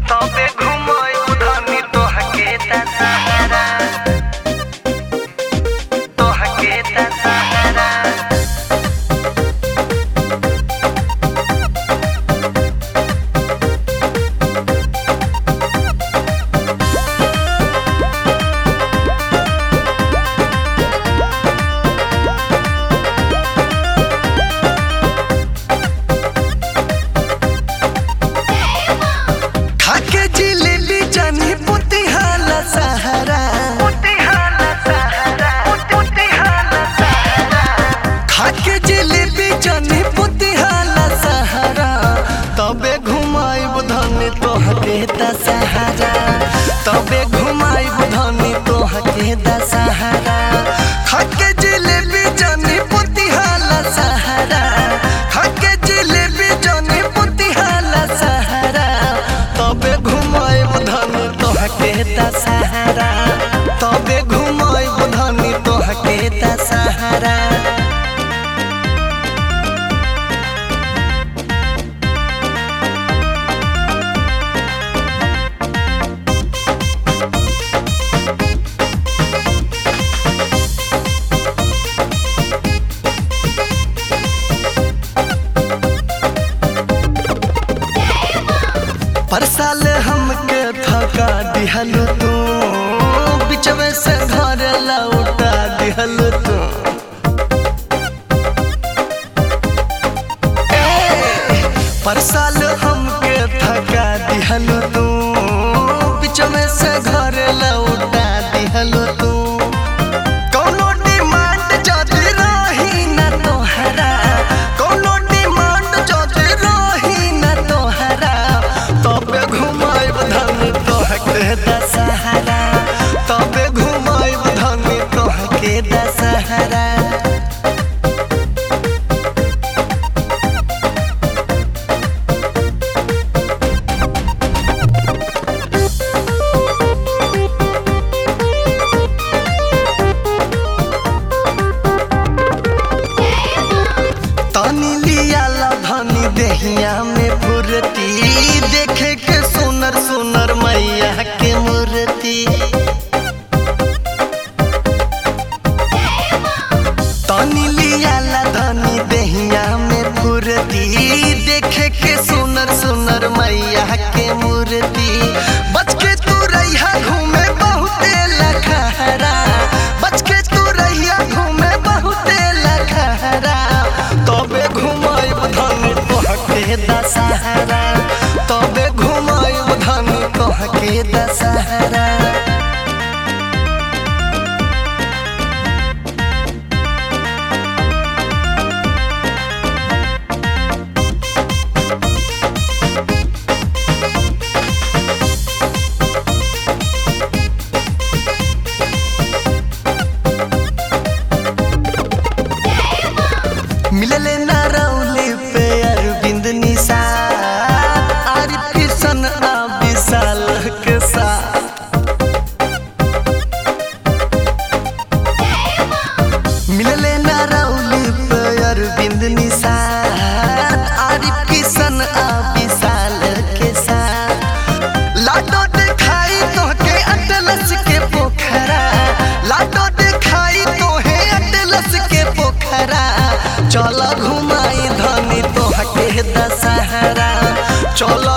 তবে ঘুমোয় উধনি তোহাকে তা সাহারা তোহাকে তা সাহারা खाके जिलेबी जानी पुतिहाला सहारा পুতিহালা সাহারা পুতিহালা সাহারা खाके जिलेबी जानी पुतिहाला सहारा तबे घुमाइब धनी तोहके द सहारा तबे घुमाइब धनी तोहके द सहारा खाके जिलेबी जानी पुतिहाला सहारा खाके जिलेबी जानी पुतिहाला सहारा तबे घुमाइब धनी तोहके द सहारा तबे घुमाइब धनी तोहके द सहारा पर साल हमके थका दिहल तू बिचवे से घर लौटा दिहल तू ए, पर साल हमके थका दिहल तू बिचवे से घर लौटा दिहल तू कौनो डिमांड जदी रही न तोहरा कौनो डिमांड जदी रही न तोहरा तबे घुमाइब धनी तोहके दशहरा तबे घुमाइब धनी तोहके दशहरा तनी लियाला धनी देहिया में फुरती देखे के सुनर सुनर मैया के मूर्ति तनी लियाला धनी देहिया में फुरती देखे के सुनर सुनर मैया के मूर्ति बच के तू रहिया घूमे बहुते लखहरा बच के तू रहिया घूमे बहुते लखहरा तबे घुमाइब धनी तोहके दशहरा तबे घुमाइब धनी तोहके दशहरा मिलले ना रौली पे अरविंद निशा आरिफ किशन आ विशाल के साथ मिलले ना रौली पे अरविंद निशा आरिफ किशन आ विशाल के साथ लाडो दिखाई तोहके अटलस के पोखरा लाडो दिखाई तोहे अटलस के पोखरा चल घुमाई धनी तोहके दशहरा चल